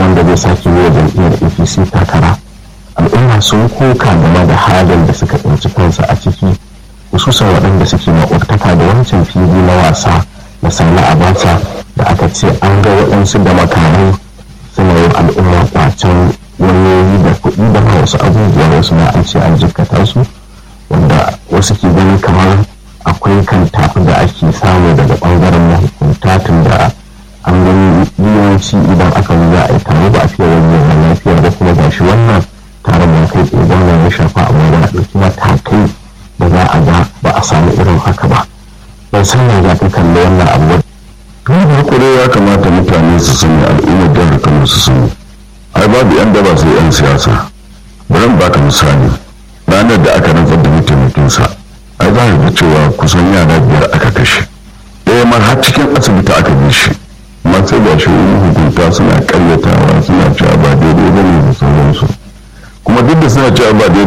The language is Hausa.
wanda zai sake yi wa jam'iyyar apc takara al'umma sun koka game da halin da suka tsinci kansu a ciki hususan waɗanda suke maƙwabtaka da wancan fili na wasa na sani abacha da aka ce an ga waɗansu da makamai suna yin al'umma kwacen wayoyi da kuɗi da ma wasu abubuwa wasu na an ce an jikkata su wanda wasu ke ganin kamar akwai kan tafi da ake samu daga ɓangaren mahukunta tun da an gani yawanci idan aka yi za a yi tare ba a fiye wani lafiyar da kuma gashi wannan taron ya kai tsaye wannan ya shafa amma da ɗauki matakai da za a ga ba a samu irin haka ba ban san ya za ka kalli wannan abu tun farko dai ya kamata mutane su sani al'ummar jihar kano su sani ai babu yan daba sai yan siyasa bari baka misali ranar da aka rantsar da mataimakinsa ai za ga cewa kusan yara biyar aka kashe ɗaya ma har cikin asibiti aka bi shi amma sai ga shi hukunta suna karyatawa suna cewa ba daidai ba ne da sauransu kuma duk da suna cewa ba daidai